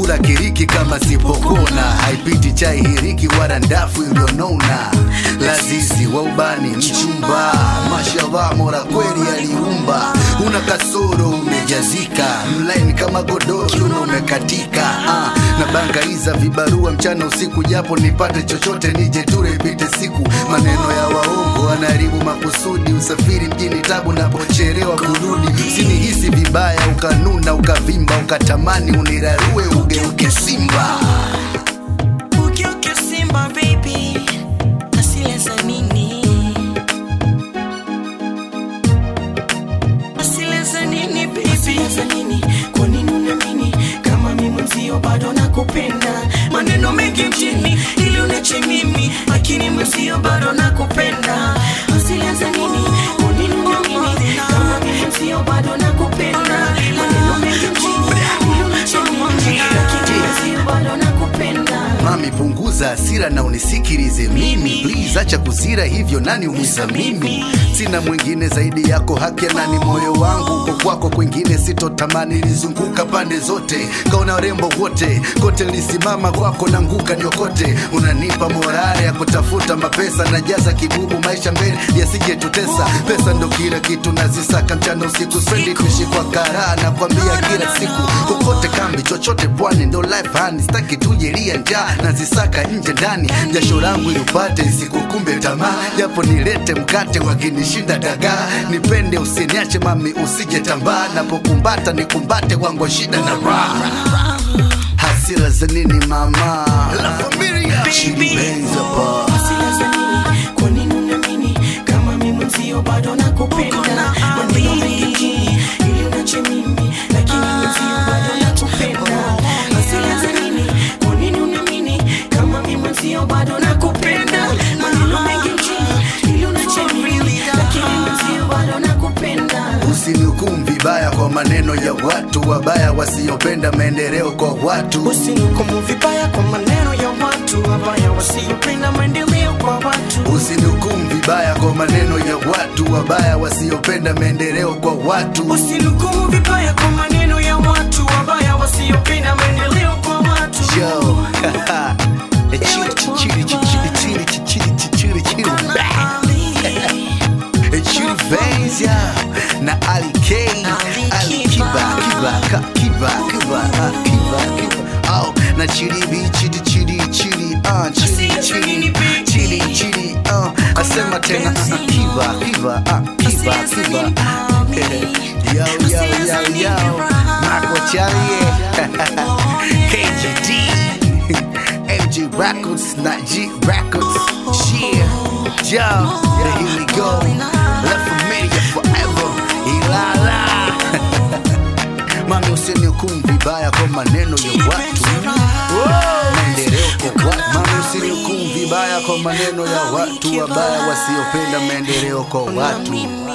kula kiriki kama sipokona haipiti chai hiriki wala ndafu iliyonona lazizi wa ubani mchumba mashallah mora kweli aliumba una kasoro umejazika mlaini kama godoro na umekatika ah, na bangaiza vibarua mchana usiku japo nipate chochote nije ture ipite siku maneno ya waongo anaharibu makusudi usafiri mjini tabu napocherewa kurudi usinihisi vibaya ukanuna ukavimba ukatamani unirarue ugeuke simba Ugeuke Simba baby, asile za nini? Asile za nini baby? Asile za nini? Kwa nini unaamini kama mimi mwenzio bado nakupenda? Maneno mengi mjini ili unache mimi, lakini mwenzio bado nakupenda. Asile za nini? Kwa nini unaamini kama mimi mwenzio bado nakupenda? Maneno mengi mjini ili unache mimi, lakini mwenzio bado nakupenda. mami punguza hasira na unisikilize mimi please acha kusira hivyo nani umwiza mimi sina mwingine zaidi yako haki ya nani moyo wangu uko kwako kwingine sitotamani lizunguka pande zote kaona warembo wote kote lisimama kwako na nguka niokote unanipa morale ya kutafuta mapesa najaza kibubu maisha mbele yasijetutesa pesa ndo kila kitu nazisaka mchana usiku spendi kuishi kwa karaa nakwambia kila siku kokote kambi chochote pwani ndo life hani staki tujelia njaa nazisaka nje ndani jasho langu ilipate isikukumbe tamaa japo nilete mkate wakinishinda dagaa nipende usiniache mami usije tambaa napokumbata nikumbate wangu shida na raha hasira za nini mama La familia. Chili Benz hapa. Hasira za nini? Kwa nini unaamini kama mimi mwenzio bado nakupenda? Maneno mengi mjini ili unache mimi, lakini mwenzio bado nakupenda. Hasira za nini? Kwa nini unaamini kama mimi mwenzio bado nakupenda? Maneno mengi mjini ili unache mimi, lakini mwenzio bado nakupenda. usinihukumu vibaya kwa maneno ya watu wabaya wasiopenda maendeleo kwa watu Usinihukumu vibaya kwa maneno ya watu wabaya wasiopenda maendeleo kwa watu. usinihukumu vibaya kwa maneno ya watu wabaya wasiopenda maendeleo kwa watu Usinihukumu vibaya kwa maneno ya watu wabaya wasiopenda maendeleo kwa watu. Yo. Chili, chili, chili, chili, chili, chili, chili, chili, chili. Chili Benz, yeah. na Ali K Ali Kiba Kiba Ka- Kiba Kiba ah, Kiba Kiba oh na Chili B Chili Chili Chili ah Chili Chili Chili Chili oh asema tena ah, ah, Kiba Kiba ah Kiba Kiba yo yo yo yo Marco Charlie KGD MG Records, not G Records. Yeah, yo, then here we go. La familia forever. Ilala. Mami usinihukumu vibaya kwa maneno ya watu. Maendeleo kwa watu. Mami usinihukumu vibaya kwa maneno ya watu wabaya wasiopenda maendeleo kwa watu.